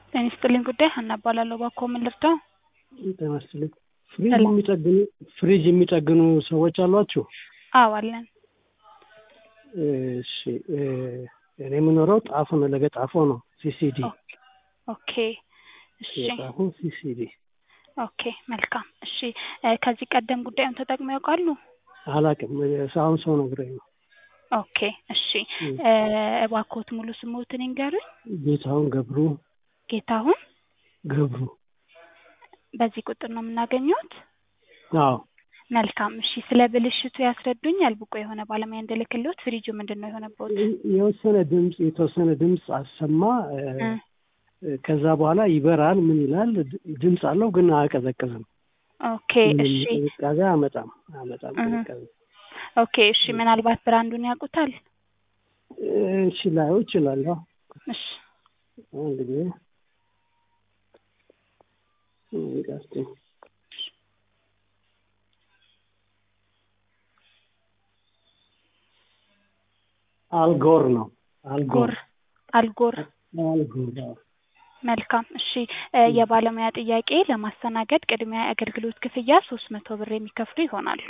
ጤና ይስጥልኝ ጉዳይ ሀና እባላለሁ። እባክዎ ምን ልርዳው? ጤና ይስጥልኝ። ፍሪጅ የሚጠግኑ ፍሪጅ የሚጠግኑ ሰዎች አሏችሁ? አዎ አለን። እሺ እኔ የምኖረው ጣፎ ነው፣ ለገጣፎ ነው። ሲሲዲ ኦኬ እሺ የጣፎ ሲሲዲ። ኦኬ መልካም እሺ። እ ከዚህ ቀደም ጉዳዩን ተጠቅመው ያውቃሉ? አላውቅም። አሁን ሰው ነግሮኝ ነው። ኦኬ እሺ እ እባክዎት ሙሉ ስምዎትን ይንገሩኝ? ጌታሁን ገብሩ ጌታሁን ገብሩ። በዚህ ቁጥር ነው የምናገኘዎት? አዎ መልካም እሺ። ስለ ብልሽቱ ያስረዱኛል? ብቁ የሆነ ባለሙያ እንድልክልዎት። ፍሪጁ ምንድን ነው የሆነብዎት? የወሰነ ድምፅ የተወሰነ ድምፅ አሰማ። እ ከዛ በኋላ ይበራል። ምን ይላል? ድምፅ አለው ግን አያቀዘቅዝም። ኦኬ እሺ ቅዝቃዜ አያመጣም አያመጣም እህ። ቅዝቃዜ። ኦኬ እሺ። ምናልባት ብራንዱን ያውቁታል? እሺ ላየው እችላለሁ። እሺ አንድ ጊዜ ቀስቴ አልጎር ነው። አልጎር ጎር አልጎር አልጎር አዎ። መልካም እሺ። እ የባለሙያ ጥያቄ ለማስተናገድ ቅድሚያ የአገልግሎት ክፍያ ሶስት መቶ ብር የሚከፍሉ ይሆናሉ።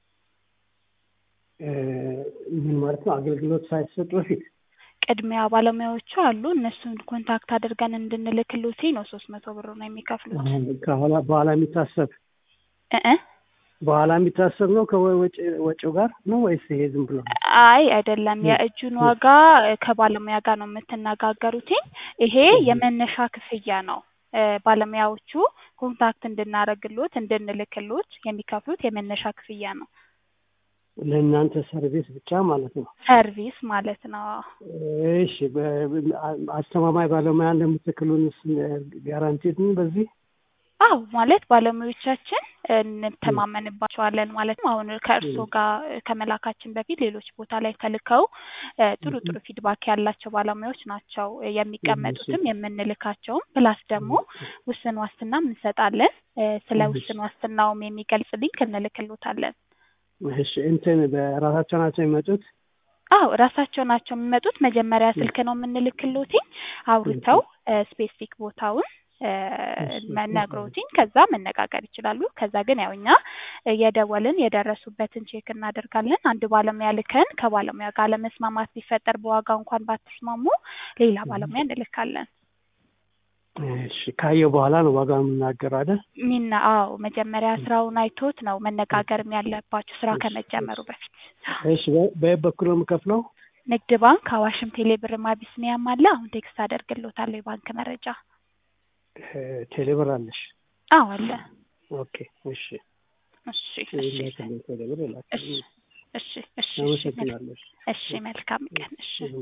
እ ምን ማለት ነው? አገልግሎት ሳይሰጥ በፊት ቅድሚያ ባለሙያዎቹ አሉ። እነሱን ኮንታክት አድርገን እንድንልክሎት ነው ሶስት መቶ ብር ነው የሚከፍሉት። ከኋላ በኋላ የሚታሰብ እ እ በኋላ የሚታሰብ ነው ከወጪ ወጪው ጋር ነው ወይስ ይሄ ዝም ብሎ ነው? አይ አይደለም። የእጁን ዋጋ እ ከባለሙያ ጋር ነው የምትነጋገሩትኝ። ይሄ የመነሻ ክፍያ ነው። እ ባለሙያዎቹ ኮንታክት እንድናደርግሎት እንድንልክሎት የሚከፍሉት የመነሻ ክፍያ ነው። ለእናንተ ሰርቪስ ብቻ ማለት ነው። ሰርቪስ ማለት ነው። እሺ በ- አስተማማኝ ባለሙያ እንደምትክሉንስ ጋራንቲድ ነው በዚህ? አዎ ማለት ባለሙያዎቻችን እንተማመንባቸዋለን ማለት ነው። አሁን ከእርስዎ ጋር ከመላካችን በፊት ሌሎች ቦታ ላይ ተልከው እ ጥሩ ጥሩ ፊድባክ ያላቸው ባለሙያዎች ናቸው የሚቀመጡትም የምንልካቸውም። ፕላስ ደግሞ ውስን ዋስትናም እንሰጣለን። እ ስለ ውስን ዋስትናውም የሚገልጽ ሊንክ እንልክሎታለን። እሺ እንትን በራሳቸው ናቸው የሚመጡት? አዎ ራሳቸው ናቸው የሚመጡት። መጀመሪያ ስልክ ነው የምንልክሎትኝ አውርተው ስፔሲፊክ ቦታውን እ ነግረውትኝ ከዛ መነጋገር ይችላሉ። ከዛ ግን ያው እኛ የደወልን የደረሱበትን ቼክ እናደርጋለን። አንድ ባለሙያ ልከን ከባለሙያ ጋር ለመስማማት ቢፈጠር በዋጋ እንኳን ባትስማሙ ሌላ ባለሙያ እንልካለን። እሺ ካየው በኋላ ነው ዋጋ የምናገረው አይደል? ሚና አዎ መጀመሪያ ስራውን አይቶት ነው መነጋገርም ያለባችሁ ስራ ከመጀመሩ በፊት። እሺ በ- በየት በኩል ነው የምከፍለው? ንግድ ባንክ፣ አዋሽም፣ ቴሌብርም አቢሲኒያም አለ። አሁን ቴክስት አደርግሎታለሁ የባንክ መረጃ። እ ቴሌብር አለሽ? አዎ አለ። ኦኬ እሺ እሺ እሺ ላክልኝ ቴሌብር እሺ ላክልኝ። እሺ እሺ እሺ አመሰግናለሁ። እሺ መልካም ቀን እሺ